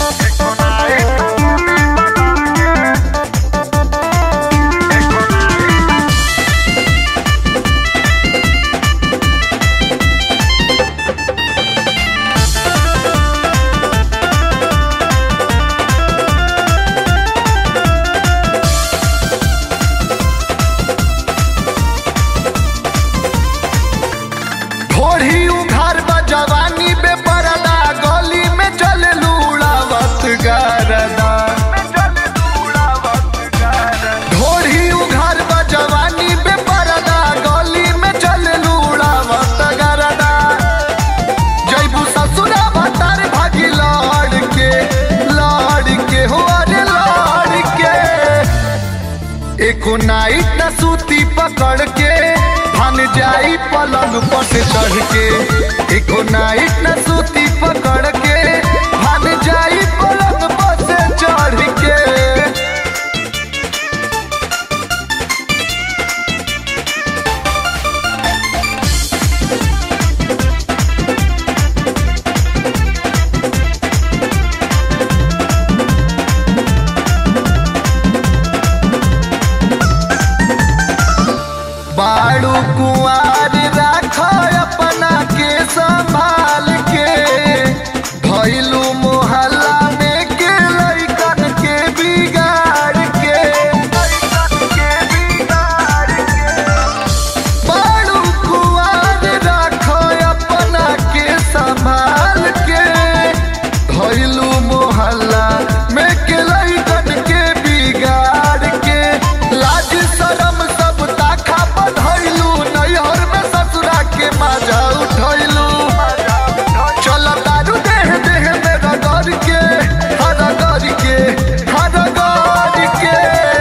ढोढ़ी उघार बा जवानी बे परदा गली में चल लूड़ावत गारदा ढोढ़ी उघार बा जवानी बे परदा गली में चल लूड़ावत गारदा जैबू ससुरा भतार भागी लड़ के लड़ के हो अरे लड़ के एको नाइट न सूती पकड़ के भान जाई पलंग पर से चढ़ के एको नाइट न सूती पकड़ के भान जाई पलंग पर से चढ़ के बाड़ू कुआर राख अपना के संभाल के भैलू मोहल्ला में के लैकन के बिगाड़ के बाड़ू कुआर राख अपना के संभाल के भैलू मोहल्ला में के लैकन के बिगाड़ के लाज शरम सब ताखा बधैलू नैहर में ससुरा के मजा उठैलू चल दारू देह देह में रगड़ के हरगड़ के हरगड़ के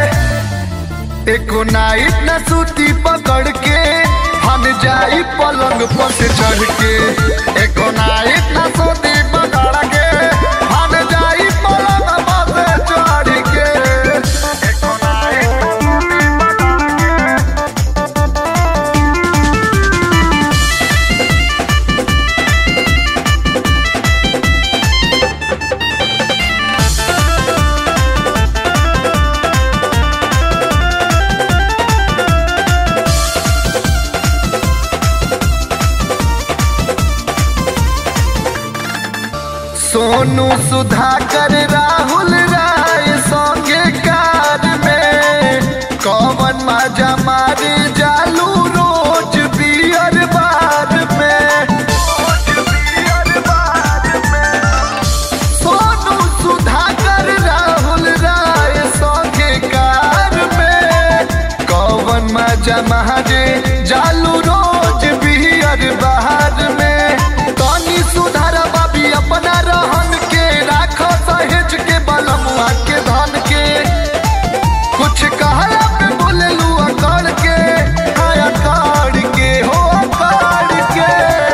एको नाइट न सूती पकड़ के हम जाई पलंग पर से चढ़ के एको नाइट न सूती पकड़ के हम जाई पलंग पर से चढ़ के एको नाइट न सूती पकड़ के सोनू सुधाकर राहुल राय संगे कार में कौन मजा मारे जालू रोज बियर बार में सोनू सुधाकर राहुल राय संगे कार में कौन मजा मारे जालू रोज बियर बाहर में तनी सुधार बाबी अपना रहन के राख सहेज के बलमुआ के धन के कुछ कहला पे बोलेलू अकड़ के हाँ अकड़ के हो अकड़ के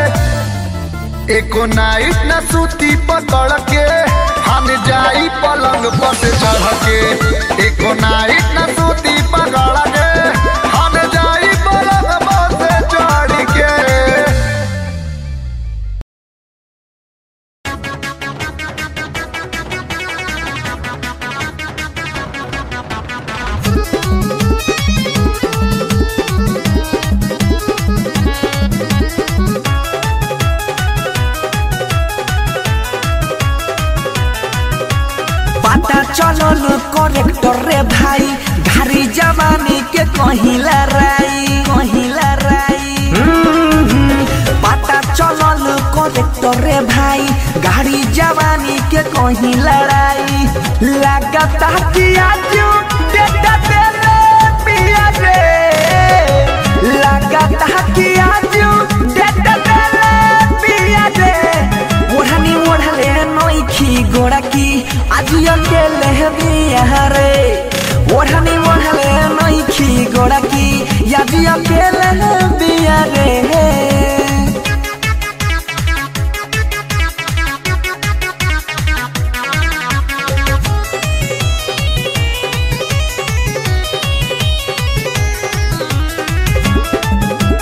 एको नाइट न सूती पकड़ के हम जाई पलंग पर से चढ़ के एको नाइट न सूती पकड़ के हम जाई पलंग पर से चढ़ के पता चलल करेक्टर रे भाई घारी जवानी के कहिला राई कहिला राई हम्म, पता चलल करेक्टर रे भाई गाड़ी जवानी के कहीं लड़ाई लगता कि आज डेटा देले पिया रे लगता कि आज डेटा देले पिया रे ओढ़नी ओढ़ले नोखी गोड़ा की आज अकेले बिया रे ओढ़नी ओढ़ले नोखी गोड़ा की आज अकेले बिया रे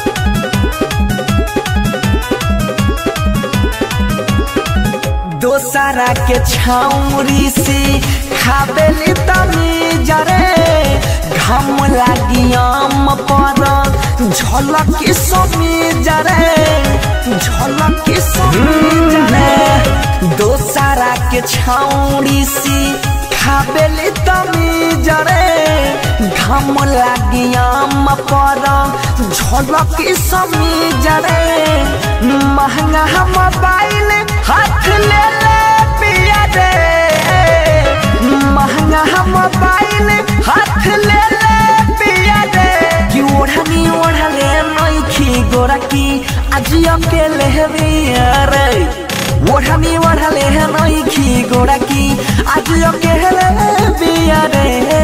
दोस्त दोसरा के छाउरी से खाबेली तनी जरे घाम लागी आम पर झलक समी जरे झलक समी जरे दोसरा के छाउरी से खाबेली तनी जरे घाम लागी आम पर झलक समी जरे महंगा मोबाइल हाथ ले ले पिया रे महंगा मोबाइल हाथ ले ले पिया रे कि ओढ़नी ओढ़ले नइखी गोरा की आज अकेले बिया रे ओढ़नी ओढ़ले नइखी गोरा की आज अकेले बिया रे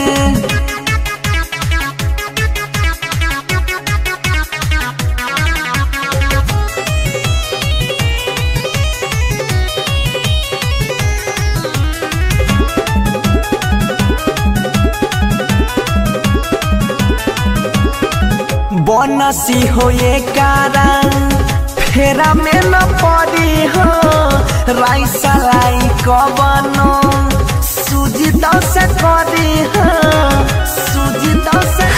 बनसी होए कारण फेरा में न पड़ी हो राइसा लाई कबनो सूजी तो से करी हो सूजी तो से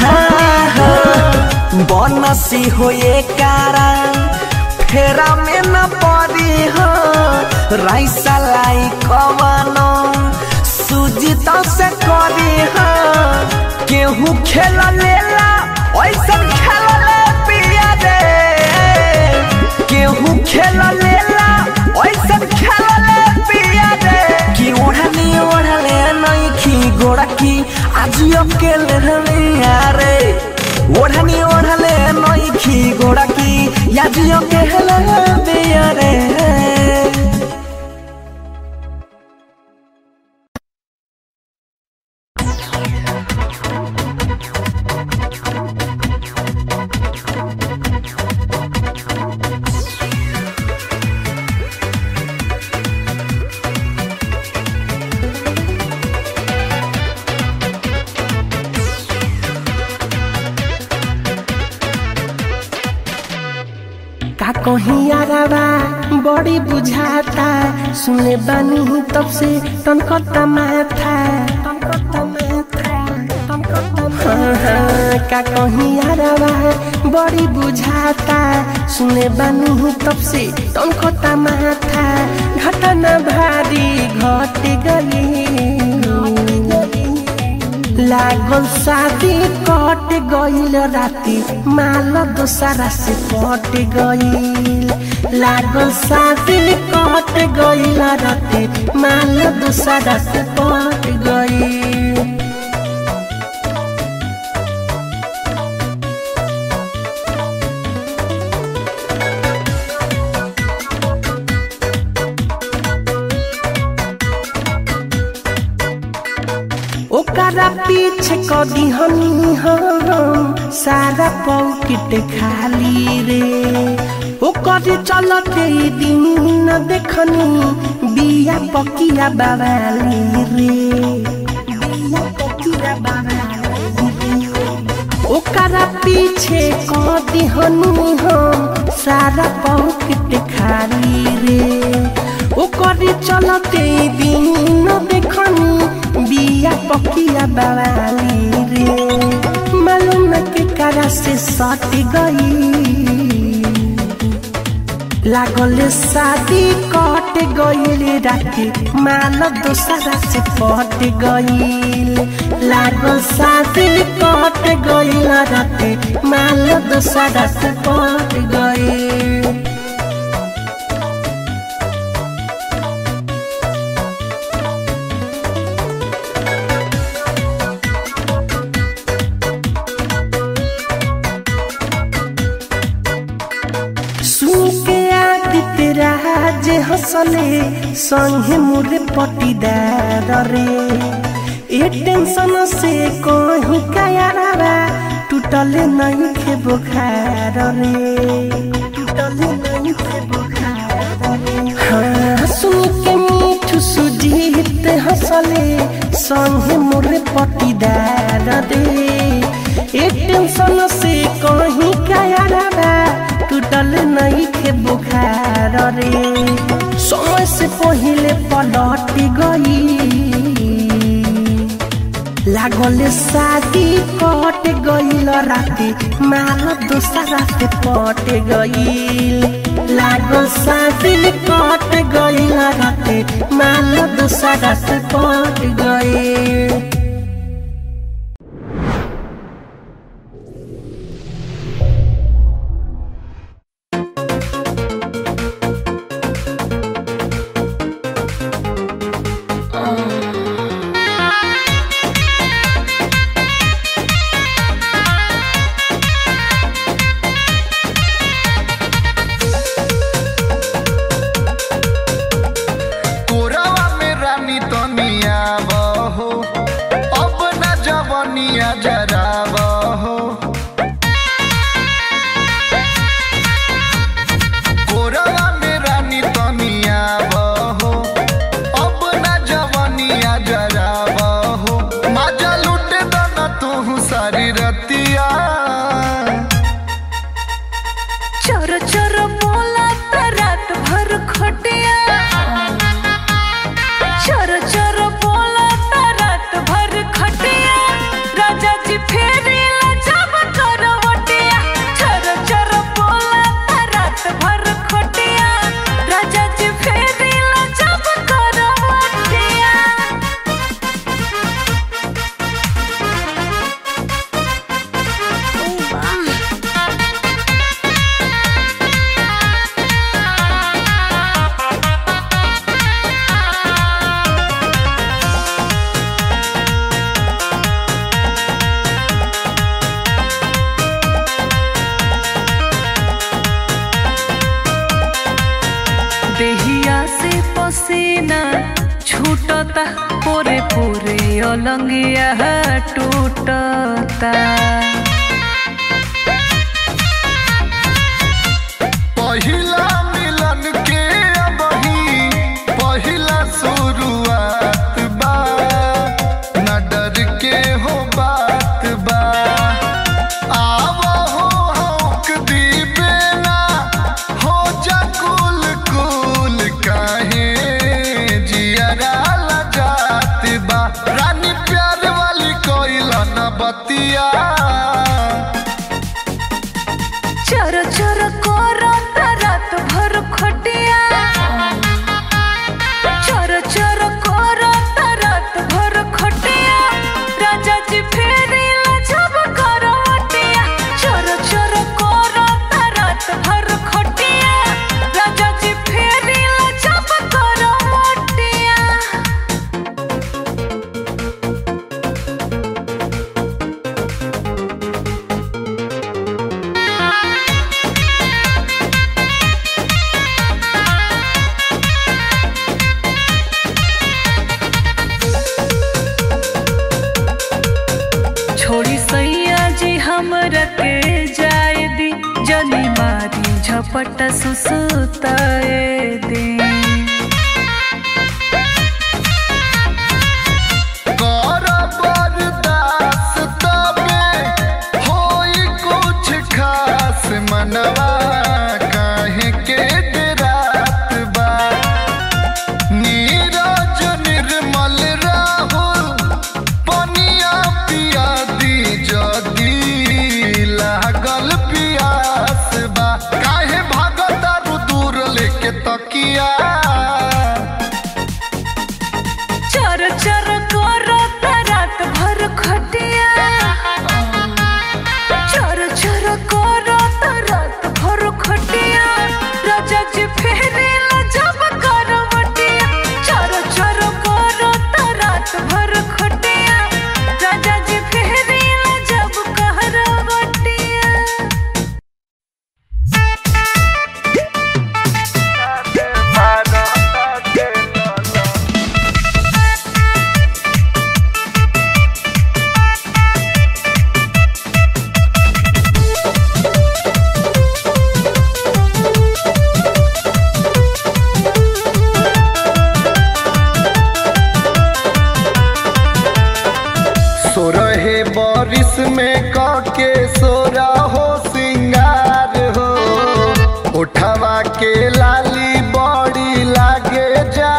बनसी होए कारण फेरा में न पड़ी हो राइसा लाई कबनो सूजी तो से करी हो केहू खेल लेला ऐसन खेल ले पिया रे केहू खेल लेला ऐसन खेल ले पिया रे कि ओढ़नी ओढ़ले नइखी गोड़ा की आज अकेले हमिया रे ओढ़नी ओढ़ले नइखी गोड़ा की आज अकेले बिया रे का कहीं यारावा बड़ी बुझाता सुने बानी तब से तनकता माथा तनकता माथा तनकता हाँ, हाँ, का कहीं यारावा बड़ी बुझाता सुने बानी तब से तनकता माथा घटना भारी घट गई लागल शादी कट गईल राती माल दोसरा से पट गईल लागल शादी कट गईल राती माल दोसरा से पट गईल ओकरा पीछे कदी हमी हम सारा पॉकेट खाली रे ओकर चलते दिन न देखनी बिया पकिया बाबाली रे बिया पकिया बाबाली रे ओकरा पीछे कदी हनी हम सारा पॉकेट खाली रे ओकर चलते दिन न देखनी बिया पकिया बाबाली रे मालूम के करा से सट गई लागल शादी कट गईल राती माल दोसरा से पट गईल लागल शादी कट गईल राती माल दोसरा से पट गईल सुन के आदित्य राज हंसले संगे मोरे पटीदार रे ए टेंशन से कहीं कायारा टूटल नहीं खे बुखार रे टूटल नहीं खे बुखार रे हाँ सुन के मीठू सुजीत हंसले संगे मोरे पटीदार रे ए टेंशन से कहीं कायारा टूटल नहीं खे बुखार रे समय से पहिले पलट गई लागल शादी कट गईल राती माल दूसरा से पट गईल लागल शादी कट गईल राती माल दूसरा से पट गईल कोरावा में रानी तनिया बहो अब न जवनिया जरा बहो कोरावा में रानी तनिया बहो अब न जवनिया जरा बहो मजा लूटे दना तू सारी रतिया चोर चोर बोला त रात भर खटिया चोर चोर बोला त रात भर खटिया राजा जी फेरी जब करवटिया चोर चोर बोला त रात भर खटिया राजा जी फेरी जब करवटिया देहिया से पसीना छूटता पोरे पोरे अलंगिया टूटता पहिला मिलन के अबही पहिला शुरुआत बा न डर के हो बात बा आव हो हौक दीबे ना हो जा कुल कुल काहे जियरा लजात बा रानी प्यार वाली कोइला न बतिया चर चर करता रात भर खटिया चर चर करता रात भर खटिया राजा जी फेरी जब करवटिया चर चर करता रात भर खटिया राजा जी फेरी जब करवटिया छोड़ी सैया जी हमरा के जाए दी जनी मारी झपट सुसुताए दी कर बर्दाश्त तबे होई कुछ खास मनवा काहे के डरात बा नीरज निर्मल राहुल पनिया पिया दी जदी लागल पियास बा काहे भागता दूर लेके तकिया चर चर करता रात भर खटिया चर चर करता रात भर खटिया राजा जी फेरे जब करवटिया चर चर करता रात भर खटिया राजा जी फेरे जब करवटिया सोरहे बारिश में काके सोरा हो सिंगार हो उठवा के लाली बड़ी लागे जा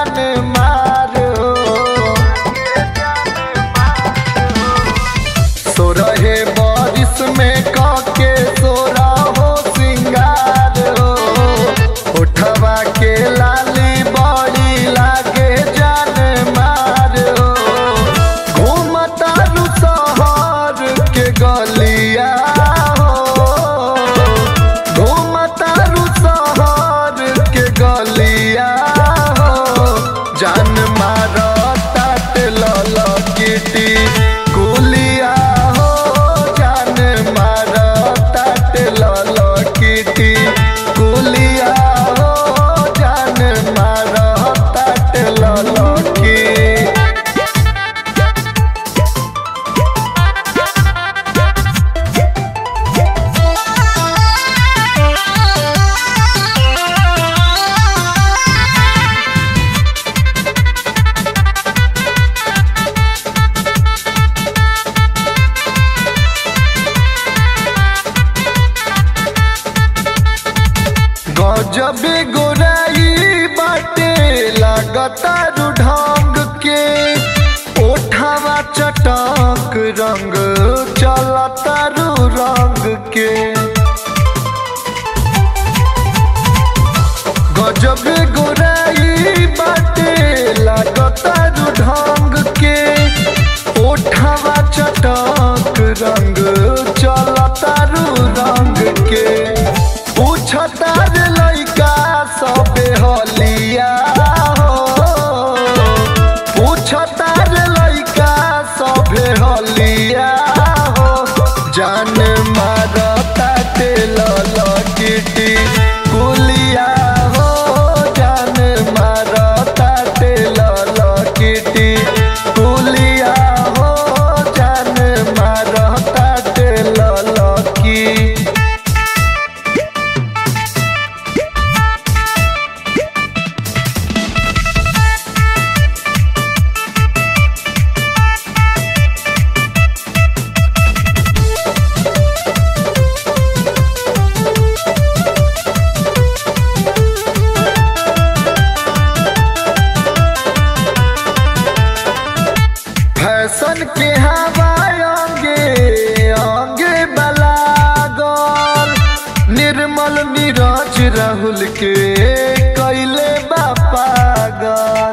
मारता तेल किटी कुलिया हो जान मारता तेल किटी कुलिया हो जान मारता तेल की गजबे गोराई बाटे लागता ढंग के ओठावा चटक रंग चलता रंग के गजबे गोराई बाटे लागता ढंग के ओठावा चटक रंग चलता रंग के पूछता रे लइका सबे हलिया हो पूछता रे लइका सबे हलिया हो जान मारता तेल लकिटी कुलिया हो जान मारता तेल लकिटी कुलिया हो जान मारता तेल लकी फैशन के हवा अंगे अंगे बलागल निर्मल नीरज राहुल के कैले बा पागल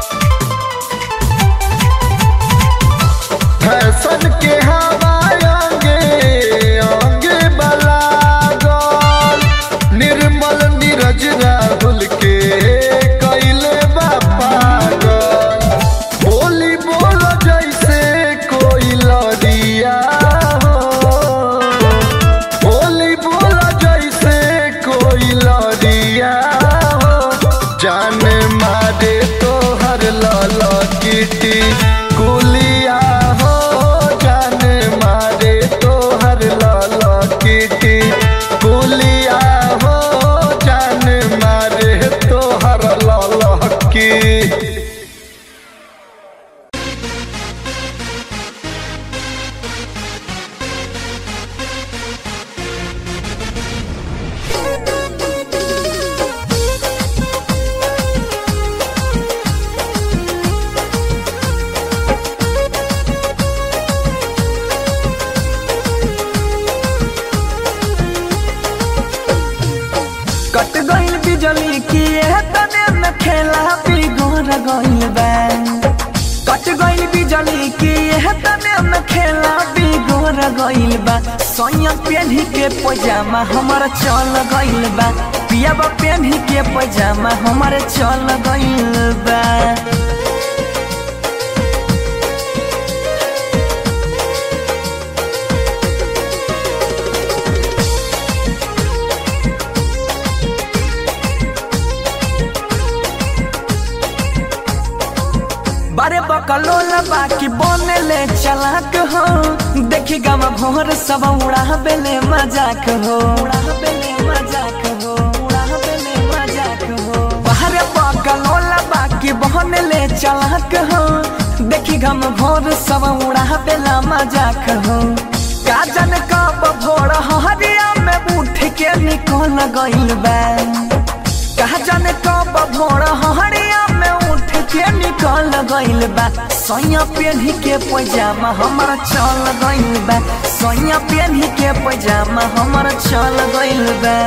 फैशन के हवा अंगे अंगे बलागल निर्मल नीरज राहुल के कैले बा पागल बोली बोल जैसे कोई लड़िया हो बोली बोल जैसे कोई लड़िया हो जान मारे तो हर लाल किटी कुलिया हो जान मारे तो हर लाल किटी कुलिया हो जान मारे तो हर लाल की कट गइल बिजली की एह तने में खेला बिगड़ गइल बा कट गइल बिजली की एह तने में खेला बिगड़ गइल बा सोया पेन्ही के पजामा हमर चल गइल बा पियाबा पेन्ही के पजामा हमर चल गइल बा बारे बकलोल बाकी बने ले चलाक हो देखी गम भोर सब उड़ा बेले मजाक हो उड़ा बेले मजाक हो उड़ा बेले मजाक हो बाहरे बकलोल बाकी बने ले चलाक हो देखी गम भोर सब उड़ा बेला मजाक हो काजन कब भोर हरिया में उठ के निकल गइल बा कहा जाने कब भोर हरिया में उठ के निकल गइल बा सोया पेन्ही के पैजामा हमर चल गइल बा सोया पेन्ही के पैजामा हमर चल गइल बा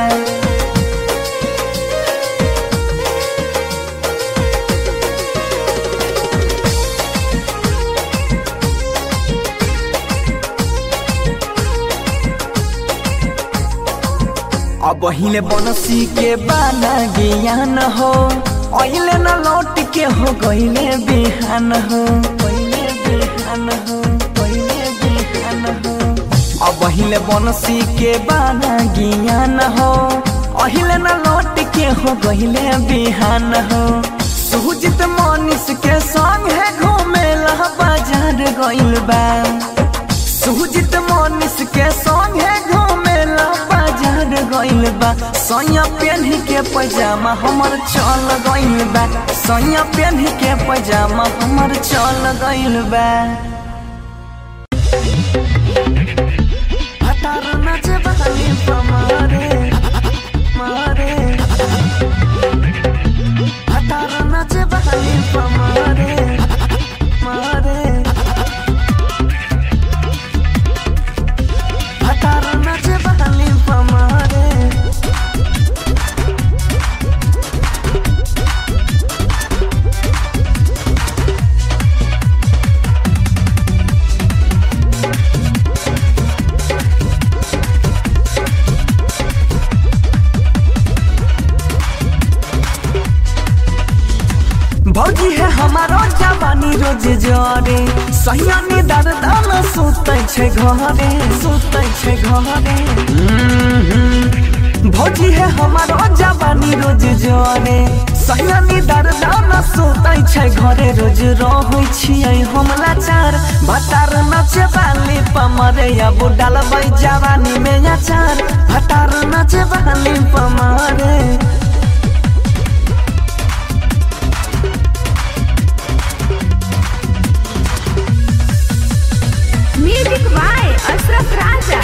अब हिले बनसी के बाना ज्ञान हो अहिले न लौट के हो गईले बिहान हो गईले बिहान हो गईले बिहान हो अब अहिले बनसी के बाना ज्ञान हो अहिले न लौट के हो गईले बिहान हो सुजित मनीष के संग है घूमेला बाजार गइल बा सुजित मनीष के संग है घूमेला बाजार गइल बा सैया पेन्ही के पैजामा हमर चल गइल बा सैया पेन्ही के पैजामा हमर चल गइल बा हतार नाचे बहाली पमारे मारे हतार नाचे बहाली पमारे मारे हतार नाचे बहाली पमारे भौजी है हमारो जवानी रोज जरे सहियानी दर्द न सुतै छै घरे सुतै छै घरे भौजी है हमारो जवानी रोज जरे सहियानी दर्द न सुतै छै घरे रोज रहै छियै हम लाचार भतार नचे बाली पमरे अब डालबै जवानी में अचार भतार नचे बाली पमरे म्यूजिक बाय अशरफ राजा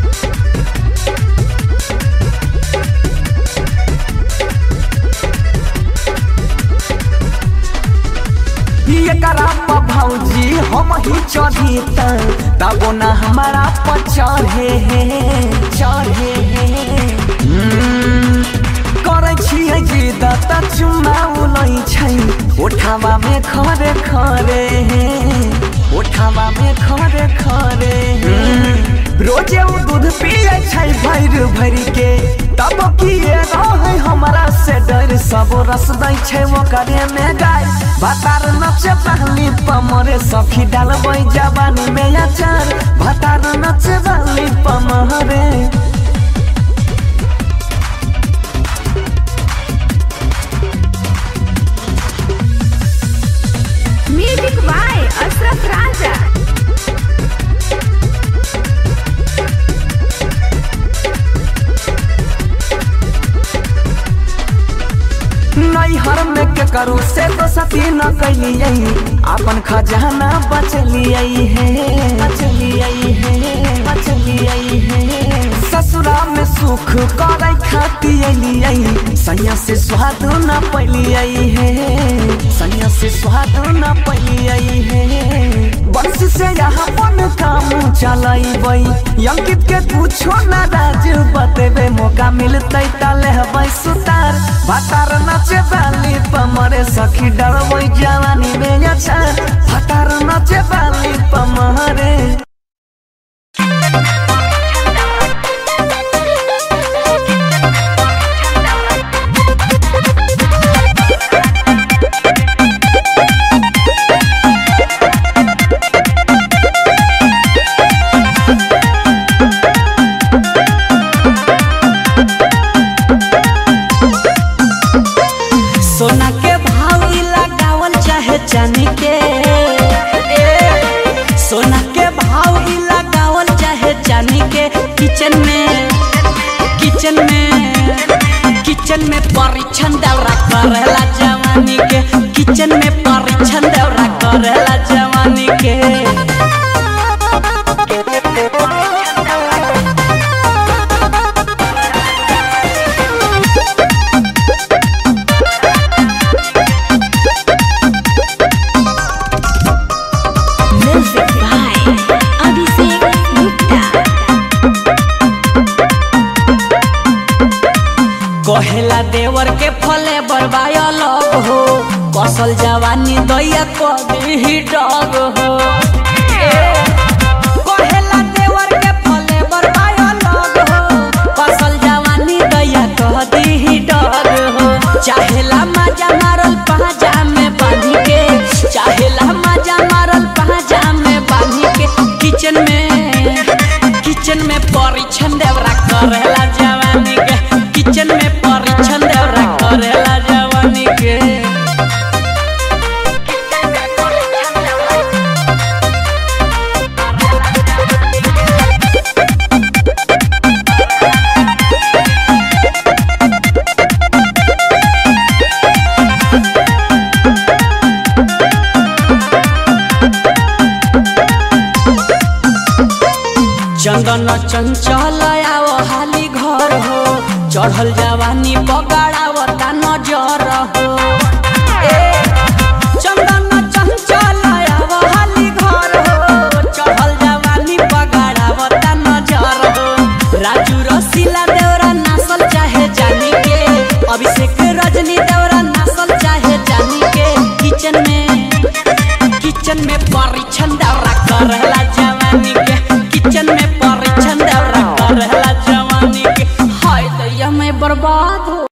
ये करा भौजी हम ही चढ़ी तबो न हमारा पर चढ़े हे चढ़े हे हम्म, करै छियै जिद त चुम्मा उलै छै ओठावा में खरे खरे हे ओठावा में खरे खरे हे रोजे उ दूध पिए छै भैर भैर के तब किए रहे हमरा से डर सब रस दै छै ओकरे में गाय भतार नचे पहली पमरे सखी डालबै जवानी में अचार भतार नचे पहली पमरे म्यूजिक बाय अशरफ राजा नैहर में के करू से तो सती न कैलियै अपन खजाना बचलियै हे बचलियै हे बचलियै हे ससुरा में सुख करे खाती अलियै सैया से स्वाद न पैलियै हे सैया से स्वाद न पैलियै हे बंश से यहाँ अपन काम चलैबै अंकित के कुछो न राज बतेबे मौका मिलतै त लेबै सुतार भतार नचे बाली पमरे सखी डरबै जवानी में अच्छा भतार नचे बाली पमरे सोना के भाव इ लगावल चाहे चांदी के ए, सोना के भाव इ लगावल चाहे चांदी के किचन में किचन में किचन में परीक्षण दौरा करेला जवानी के किचन में परीक्षण दौरा करेला जवानी के म्यूजिक बाय अभिषेक गुप्ता कहेला देवर के फले बरबाय लग हो कसल जवानी दैया कभी डग हो ए, कहेला देवर के फले बरबाय लग हो कसल जवानी दैया कभी डग हो चाहेला मजा मार चंदन चंचल आओ हाली घर हो चढ़ल जवानी बगाड़ावता नजर हो ए, चंदन चंचल आओ हाली घर हो चढ़ल जवानी बगाड़ावता नजर हो राजू रसीला देवरा नासल चाहे जानी के अभिषेक रजनी देवरा नासल चाहे जानी के किचन में किचन में परीक्षण दौरा करेला जवानी के किचन में परीक्षण दौरा करेला जवानी के हाय दैया मैं बर्बाद हो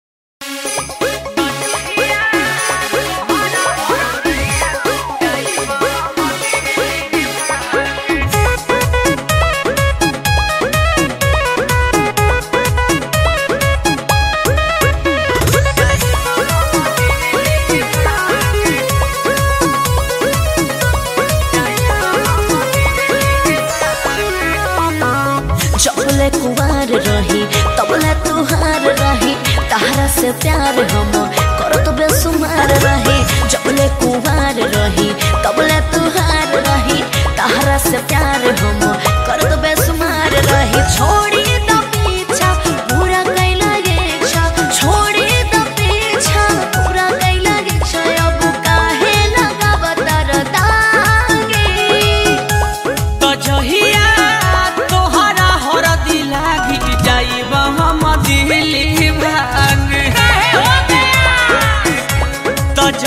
जबले कुवार रही तबले तुहार रही तहरा से प्यार हम करत बेसुमार रही जबले कुवार रही तबले तुहार रही तहरा से प्यार हम करत बेसुमार रही छोड़ी द पीछा पूरा कैला गेछा छोड़ी द पीछा पूरा कैला गेछा अब काहे लगावतर दागी तो जहिया तोहरा हरदी लागी जाइब हम दिल्ली भाग तो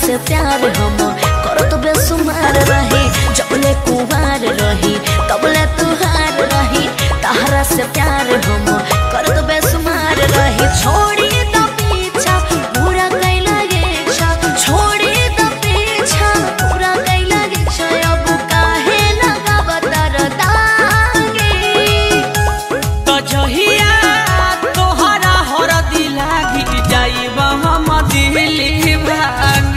से प्यार हम करत बेसुमार रही जबले कुमार रही तबले तुहार रही तहरा से प्यार हम करत बेसुमार रही छोड़ी द पीछा पूरा कैला गेछा छोड़ी द पीछा पूरा कैला गेछा अब काहे लगावतर दागे तो जहिया तोहरा हरदी लागी जाइब हम दिल्ली भाग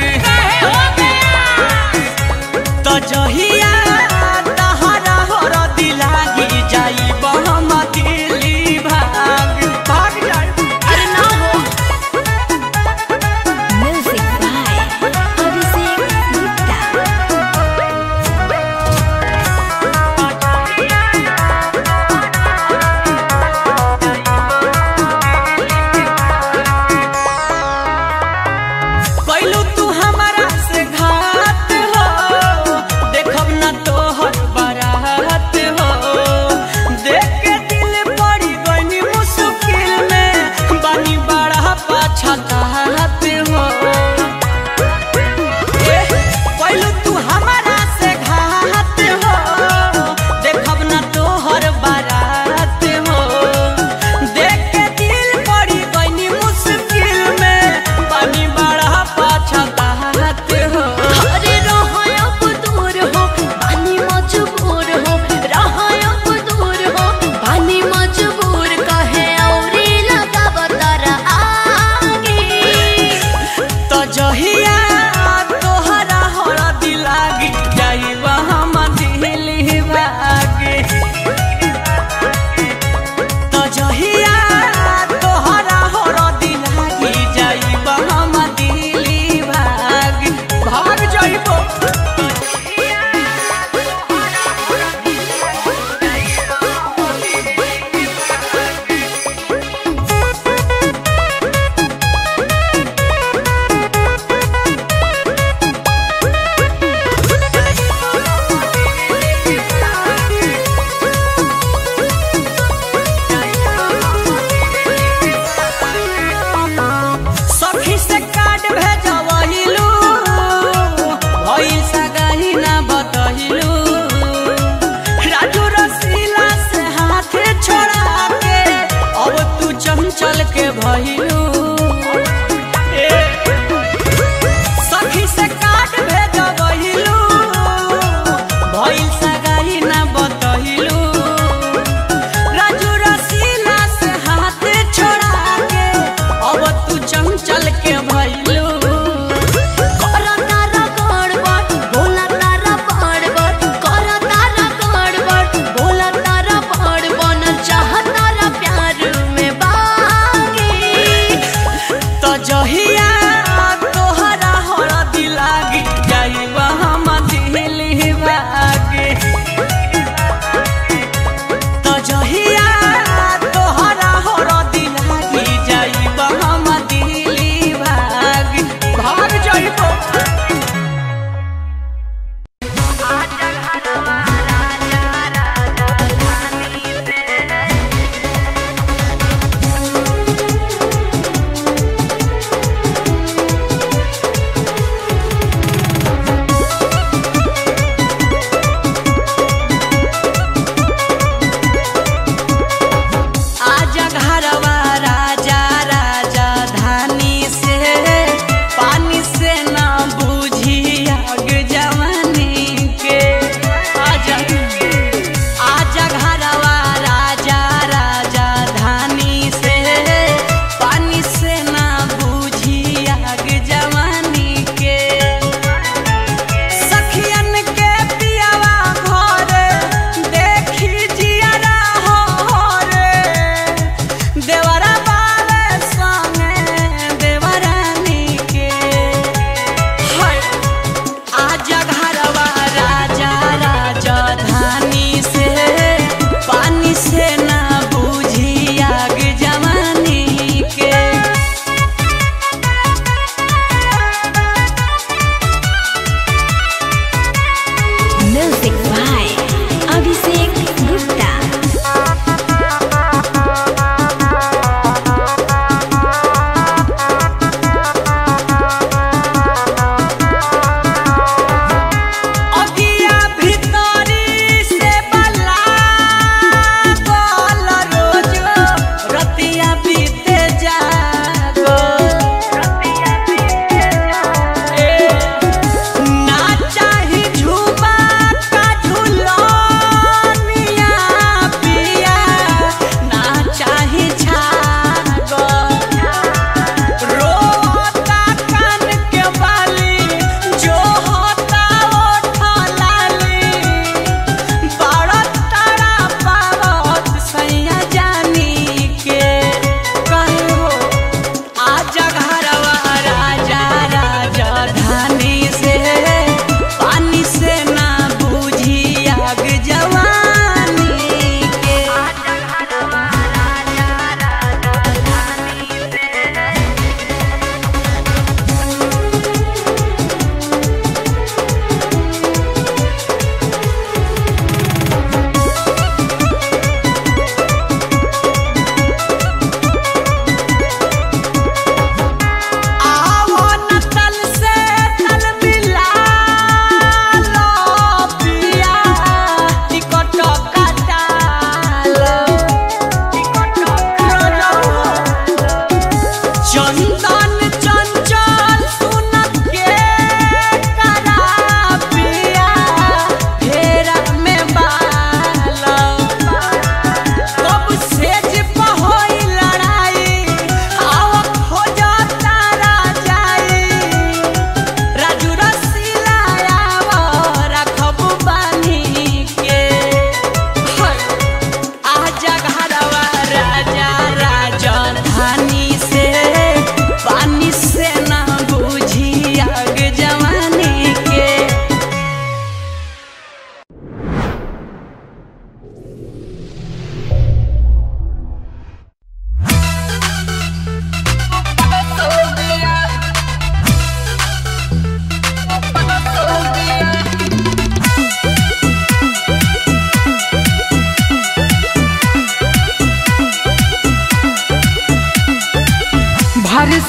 तो जहिया तोहरा हरदी लागी जाइब हम दिल्ली भाग भाग जाइब अरे ना हो Music by Abhishek Gupta. कैलू तू हमारा से घात हो देखब न तोहर बारात हो देख के दिल पड़ी गई मुश्किल में बानी बड़ा पछतात हो कैलू तू हमारा से घात हो देखब न तोहर बारात हो देख के दिल पड़ी गई मुश्किल में बानी बड़ा पछतात हो अरे रहयब दूर हो पानी मजबूर हो रहयब दूर हो पानी मजबूर कहे औरी लगावतर आगे तो जहिया तोहरा हरदी लागी जाइब हम दिल्ली भागे तो जहिया तोहरा हरदी लागी जाइब हम दिल्ली भाग भाग जाइब सखी से कार्ड भेजवहिलू भइल सगाई ना बतहिलू राजू रसीला से हाथे छोड़ा के अब तू चंचल के भइलू सखी से कार्ड भेजवहिलू भइल सगाई ना बतहिलू राजू रसीला से हाथ छोड़ा के अब तू चंचल के भइलू कर तारा गड़बड़ बोला तारा बड़बड़ कर तारा गड़बड़ बोला तारा बड़बड़ चाह तारा प्यार में बागे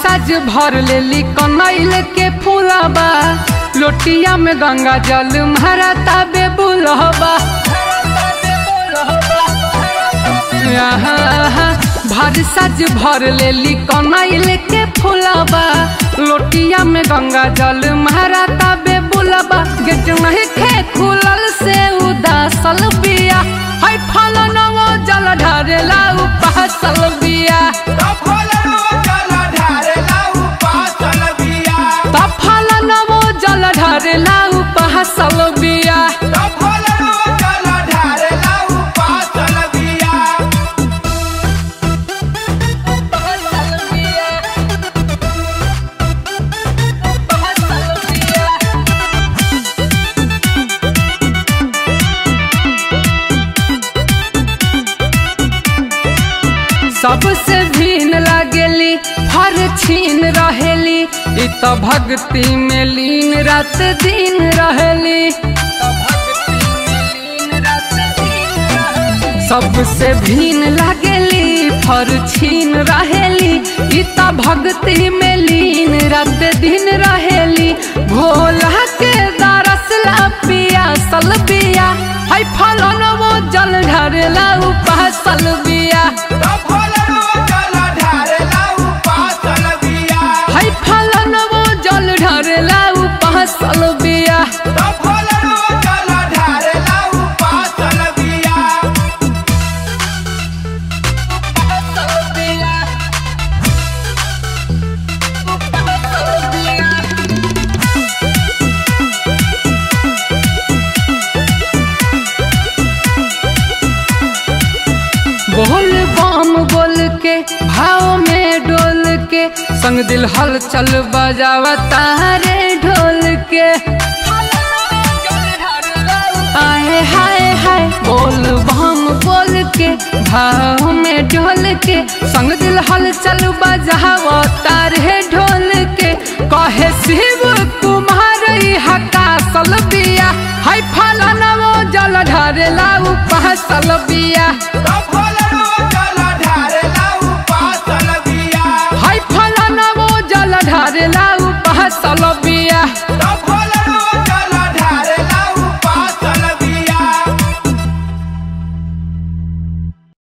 साज भर लेली कनैल के फूलबा लोटिया में गंगा जल मारा ताबे बुलहबा भर साज भर लेली कनैल के फूलबा लोटिया में गंगा जल मारा ताबे बुलबा गेट नहीं खे खुलल से उदासल बिया है फल नवो जल ढारेला उपासल बिया तफल नवो जल ढारेला उपासल बिया सबसे भीन लगेली हर छीन रहेली इ त भक्ति में लीन रात दिन रहेली सबसे भीन लगेली फर छीन रहेली इ त भक्ति में लीन रात दिन रहेली भोला के दरसला पिया सल बिया है फलन वो जल ढरेला उपासल बिया है फलन वो जल ढरेला उपासल बिया बोल बम बोल के भाव में डोल के संग दिल हलचल बजावा तारे ढोल के आए हाय हाय बोल बम बोल के भाव में डोल के संग दिल हलचल बजावा तारे ढोल के कहे शिव कुमार हका सल बिया हाय फलन वो जल ढरेला उपासल बिया हाय फलन वो जल ढरेला उपासल बिया